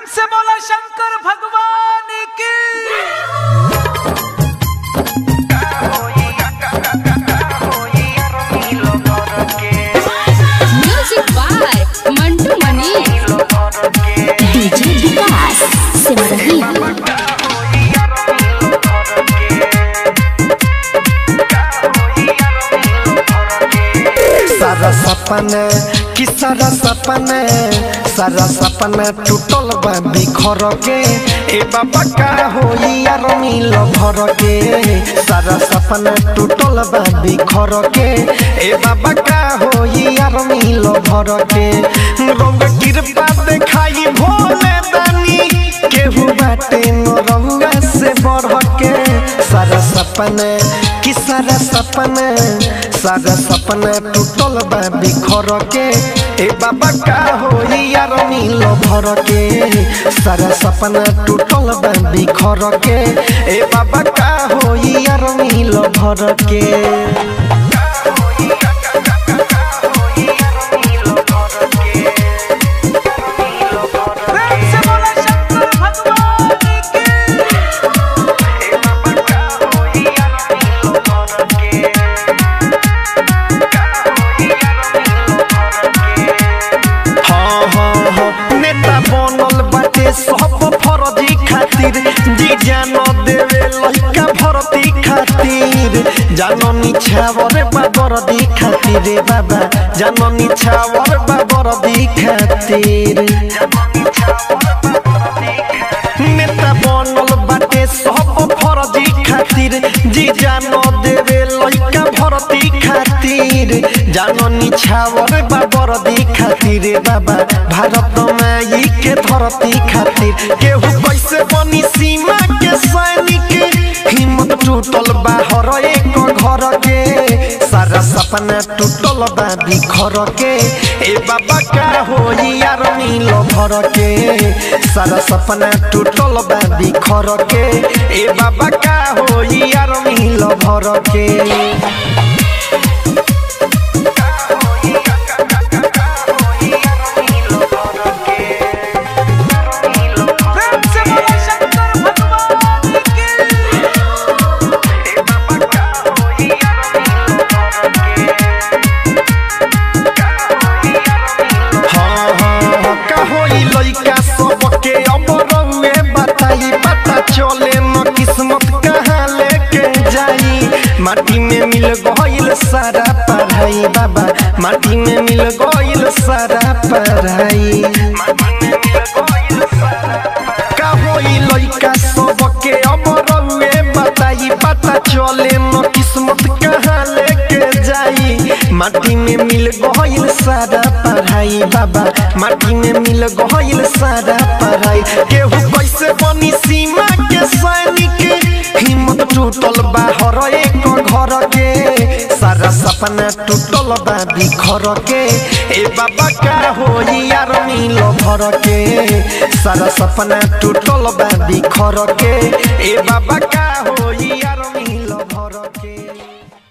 से बोला शंकर भगवान की music by Mantu Mani DJ Vikas सिमरही सारा सपना कि सारा सपना सारा सपना टूटल बा बिखर के ए बाबा का होई यार मिल भर के सारा सपना टूटल बा बिखर के ए बाबा का होई यार मिल भर के रंग कृपा देखाई भोले दानी केहू बाटे न रंगा से बढ़ के सारा सपना कि सारा सपना सारा सपना टूटल बा बिखर के ए बाबा का होई यार मिल भर के सारा सपना टूटल बा बिखर के ए बाबा का होई यार मिल भर के प्रेम से बोला शंकर भगवान की हाँ हाँ हाँ नेता बनल बाटे सब फर्जी खातिर जी जान देवे लइका भरती खातिर जानो निछावर बाबरदी खातिर रे बाबा जानो निछावर बाबरदी खातिर नेता बनल बाटे सब फर्जी खातिर जी जानो देवे लइका भरती खातिर जानो निछावर बाबरदी खातिर रे बाबा भारत माई के धरती खातिर केहू कैसे बनी सीमा के सैनिक हिम्मत टूटल बा हर एक घर के सारा सपना टूटल बा बिखर के ए बाबा का होई यार नील भर के सारा सपना टूटल बा बिखर के ए बाबा का होई यार नील भर के प्रेम से बोला शंकर भगवान की हाँ हाँ हाँ का होई लइका सबके अब रउए बताई पता चले न किस्मत कहाँ लेके जाई माटी में मिल गइल सारा पढ़ाई बाबा माटी में मिल गइल सारा पढ़ाई का होई लइका सबके अब रउए बताई पता चले न किस्मत कहाँ लेके जाई माटी में मिल गइल सारा पढ़ाई बाबा माटी में मिल गइल सारा पढ़ाई केहू कैसे बनी सीमा के सैनिक हिम्मत टूटल बा हर एक घर के सारा सपना टूटल बा बिखर के ए बाबा का होई यार नील भर के सारा सपना टूटल बा बिखर के ए बाबा का होई यार